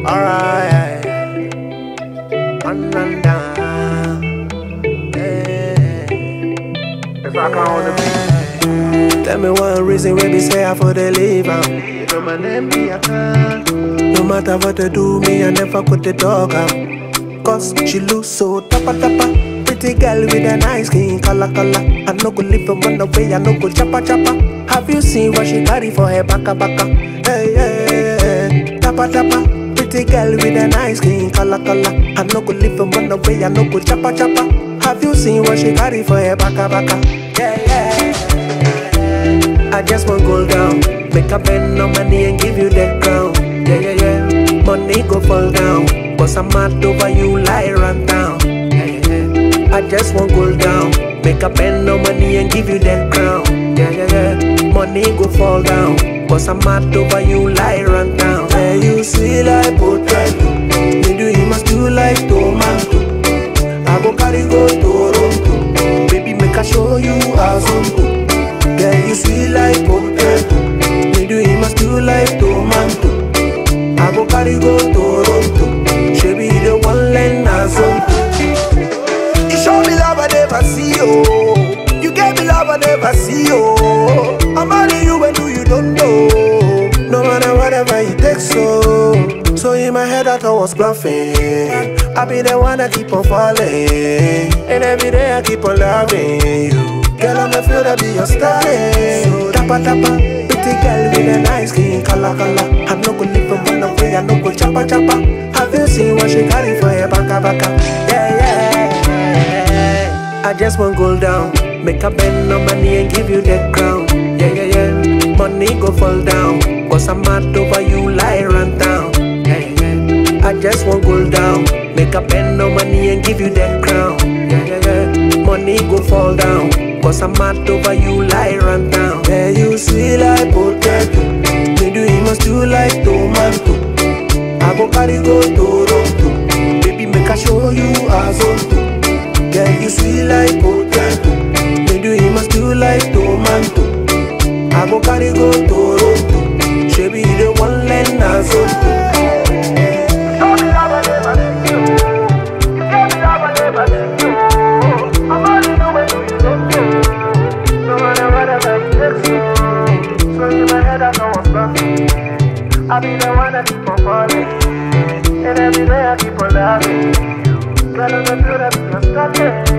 Alright. On and down. Yeah. If I can hold the beat. Tell me one reason why me say I for the leave out. No man name me a can. No matter what they do, me I never put the dog out. Cause she looks so tapa tapa. Pretty girl with a nice skin color color. I no go live and run away, I no go chapa chapa. Have you seen what she carry for her baka baka? Hey, hey, hey, tapa tapa. Pretty girl with a nice skin color color. I no go live and run away, I no go chapa chapa. Have you seen what she carry for her baka baka? Yeah, yeah. I just want gold down. Make a bend on my knee and give you that crown. Yeah, yeah, yeah. Money go fall down. Cause I'm mad over you, lie run down. Yeah, yeah, yeah. I just want gold down. Make a bend on my knee and give you that crown. Yeah, yeah, yeah. Money go fall down. Cause I'm mad over you, lie run down. Yeah, you sweet like potato. Me do you must do like tomato. I go carry go Toronto. Baby, make I show you how to. Girl, you sweet like potato. Me do you must do like tomato. I go carry go Toronto. She be the one line You show me love I never see you. You gave me love I never see you. I'm marrying you when do you don't know. No matter whatever it takes so. So in my head I thought I was bluffing. I be the one that keep on falling. And every day I keep on loving you. Girl, I'ma feel to be your styling. So tapa tapa, pretty girl with a nice skin color color. I no go live and run away, I no go chapa chapa. Have you seen what she carry for her baka baka? Yeah yeah. I just want gold down, make a bend on my knee and give you that crown. Yeah yeah yeah. Money go fall down, cause I'm mad over you, lie run down. Yeah yeah yeah. I just want gold down, make a bend on my knee and give you that crown. Yeah yeah yeah. Money go fall down, cause I'm mad over you, lie run down. Yeah, you sweet like potato, me do you must do like tomato. I go carry go Toronto, baby make I show you how to. Girl, you sweet like potato, me do you must do like tomato. I go carry go Toronto, she be the one line as Show me love I never see you. You gave me love I never see you. I'm only you when you don't know. No matter whatever it takes you. So in my head I know what's bluffing. I be the one that keep on falling. And every day I keep on loving you. Girl, I'm a feel that you're stuck in.